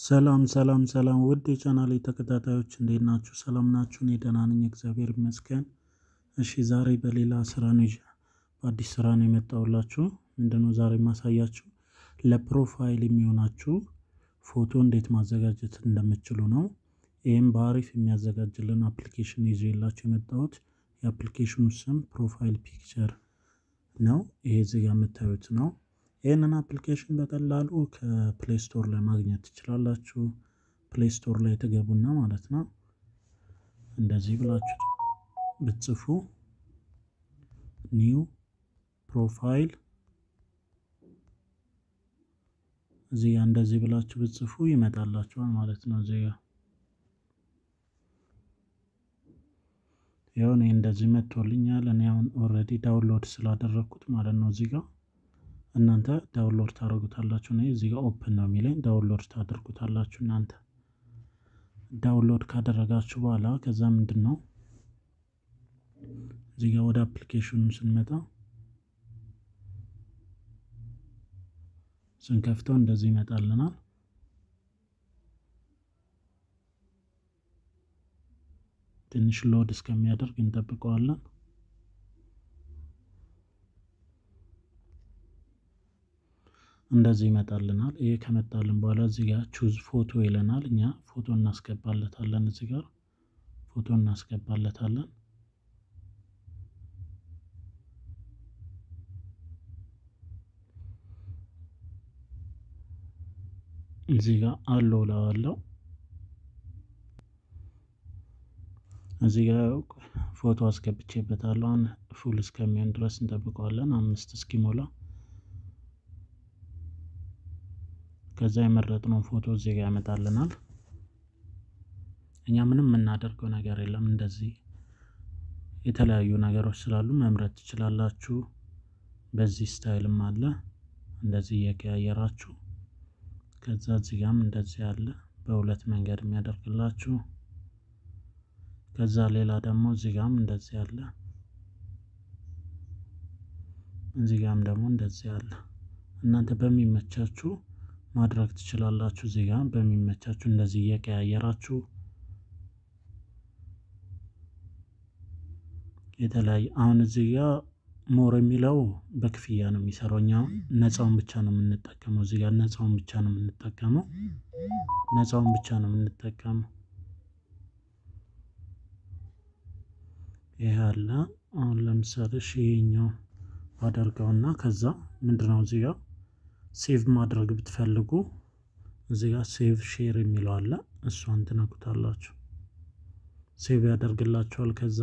ሰላም ሰላም ሰላም ውድ የቻናሌ ተከታታዮች እንዴት ናችሁ? ሰላም ናችሁ? እኔ ደህና ነኝ፣ እግዚአብሔር ይመስገን። እሺ ዛሬ በሌላ ስራ ነው ይዤ በአዲስ ስራ ነው የመጣሁላችሁ። ምንድነው ዛሬ የማሳያችሁ ለፕሮፋይል የሚሆናችሁ ፎቶ እንዴት ማዘጋጀት እንደምችሉ ነው። ይህም በአሪፍ የሚያዘጋጅልን አፕሊኬሽን ይዤላችሁ የመጣሁት የአፕሊኬሽኑ ስም ፕሮፋይል ፒክቸር ነው። ይሄ እዚህ ጋር የምታዩት ነው። ይህንን አፕሊኬሽን በቀላሉ ከፕሌይ ስቶር ላይ ማግኘት ትችላላችሁ። ፕሌይ ስቶር ላይ ትገቡና ማለት ነው እንደዚህ ብላችሁ ብትጽፉ ኒው ፕሮፋይል እዚህ ጋር እንደዚህ ብላችሁ ብትጽፉ ይመጣላችኋል ማለት ነው። እዚህ ጋር ይኸው እኔ እንደዚህ መጥቶልኛል። እኔ አሁን ኦልሬዲ ዳውንሎድ ስላደረግኩት ማለት ነው እዚህ ጋር እናንተ ዳውንሎድ ታደርጉታላችሁ። እኔ እዚህ ጋር ኦፕን ነው የሚለኝ ዳውንሎድ ታደርጉታላችሁ። እናንተ ዳውንሎድ ካደረጋችሁ በኋላ ከዛ ምንድን ነው እዚህ ጋር ወደ አፕሊኬሽኑ ስንመጣ ስንከፍተው እንደዚህ ይመጣልናል። ትንሽ ሎድ እስከሚያደርግ እንጠብቀዋለን። እንደዚህ ይመጣልናል። ይሄ ከመጣልን በኋላ እዚህ ጋር ቹዝ ፎቶ ይለናል። እኛ ፎቶ እናስገባለታለን። እዚህ ጋር ፎቶ እናስገባለታለን። እዚህ ጋር አለው ላዋለው እዚህ ጋር ፎቶ አስገብቼበታለሁ። አሁን ፉል እስከሚሆን ድረስ እንጠብቀዋለን፣ አምስት እስኪሞላ ከዛ የመረጥነው ፎቶ እዚህ ጋር ያመጣልናል። እኛ ምንም የምናደርገው ነገር የለም። እንደዚህ የተለያዩ ነገሮች ስላሉ መምረጥ ትችላላችሁ። በዚህ ስታይልም አለ እንደዚህ እየቀያየራችሁ ከዛ እዚህ ጋርም እንደዚህ አለ በሁለት መንገድ የሚያደርግላችሁ። ከዛ ሌላ ደግሞ እዚህ ጋርም እንደዚህ አለ፣ እዚህ ጋርም ደግሞ እንደዚህ አለ። እናንተ በሚመቻችሁ ማድረግ ትችላላችሁ። እዚህ ጋር በሚመቻችሁ እንደዚህ እየቀያየራችሁ የተለያየ አሁን እዚህ ጋር ሞር የሚለው በክፍያ ነው የሚሰራው። እኛ ነፃውን ብቻ ነው የምንጠቀመው። እዚህ ጋር ነፃውን ብቻ ነው የምንጠቀመው። ነፃውን ብቻ ነው የምንጠቀመው። ይሄ አለ። አሁን ለምሳሌ እሺ ይሄኛው አደርገውና ከዛ ምንድነው እዚህ ጋር ሴቭ ማድረግ ብትፈልጉ እዚህ ጋር ሴቭ ሼር የሚለው አለ። እሷን ትነኩታላችሁ። ሴቭ ያደርግላችኋል። ከዛ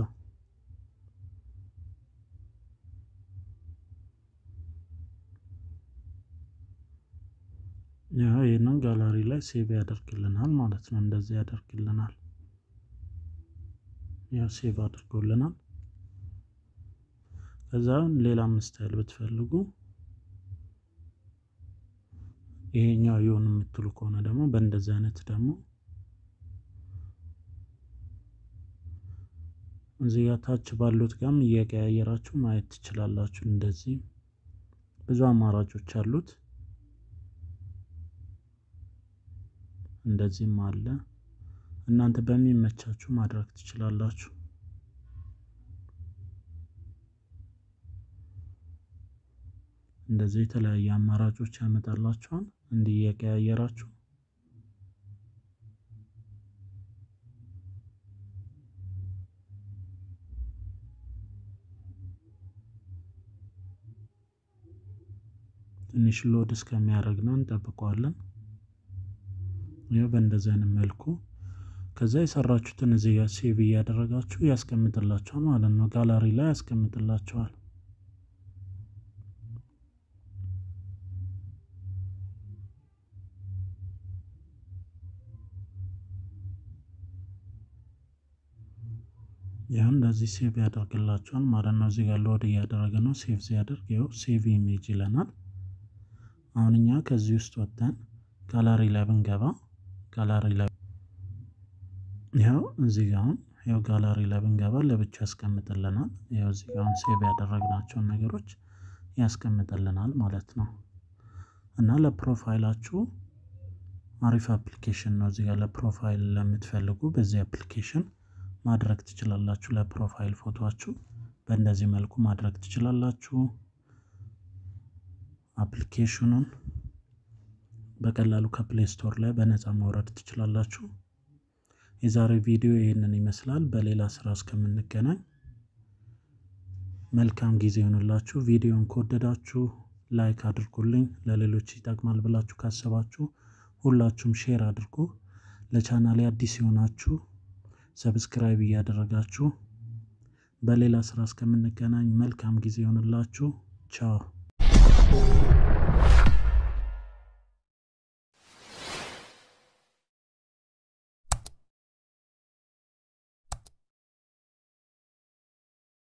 ያው ይህንን ጋላሪ ላይ ሴቭ ያደርግልናል ማለት ነው። እንደዚህ ያደርግልናል። ያው ሴቭ አድርጎልናል። ከዛ ሌላም ስታይል ብትፈልጉ ይሄኛው ይሁን የምትሉ ከሆነ ደግሞ በእንደዚህ አይነት ደግሞ እዚህ ጋር ታች ባሉት ጋርም እየቀያየራችሁ ማየት ትችላላችሁ። እንደዚህ ብዙ አማራጮች አሉት። እንደዚህም አለ። እናንተ በሚመቻችሁ ማድረግ ትችላላችሁ። እንደዚህ የተለያየ አማራጮች ያመጣላችኋል። እንዲህ እየቀያየራችሁ ትንሽ ሎድ እስከሚያደርግ ነው እንጠብቀዋለን። ይኸው በእንደዚህ አይነት መልኩ ከዛ የሰራችሁትን እዚህ ጋር ሴቭ እያደረጋችሁ ያስቀምጥላችኋል ማለት ነው። ጋላሪ ላይ ያስቀምጥላችኋል። ያው እንደዚህ ሴቭ ያደርግላችኋል ማለት ነው። እዚህ ጋር ሎድ እያደረገ ነው። ሴቭ ሲያደርግ ይኸው ሴቭ ኢሜጅ ይለናል። አሁን እኛ ከዚህ ውስጥ ወጥተን ጋላሪ ላይ ብንገባ ጋላሪ ላይ ያው እዚህ ጋር አሁን ያው ጋላሪ ላይ ብንገባ ለብቻ ያስቀምጥልናል። ያው እዚህ ጋር አሁን ሴቭ ያደረግናቸውን ነገሮች ያስቀምጥልናል ማለት ነው። እና ለፕሮፋይላችሁ አሪፍ አፕሊኬሽን ነው። እዚህ ጋር ለፕሮፋይል ለምትፈልጉ በዚህ አፕሊኬሽን ማድረግ ትችላላችሁ። ለፕሮፋይል ፎቶችሁ በእንደዚህ መልኩ ማድረግ ትችላላችሁ። አፕሊኬሽኑን በቀላሉ ከፕሌይ ስቶር ላይ በነፃ ማውረድ ትችላላችሁ። የዛሬ ቪዲዮ ይህንን ይመስላል። በሌላ ስራ እስከምንገናኝ መልካም ጊዜ ይሆንላችሁ። ቪዲዮን ከወደዳችሁ ላይክ አድርጉልኝ። ለሌሎች ይጠቅማል ብላችሁ ካሰባችሁ ሁላችሁም ሼር አድርጉ። ለቻናሌ አዲስ የሆናችሁ ሰብስክራይብ እያደረጋችሁ በሌላ ስራ እስከምንገናኝ መልካም ጊዜ ይሆንላችሁ። ቻው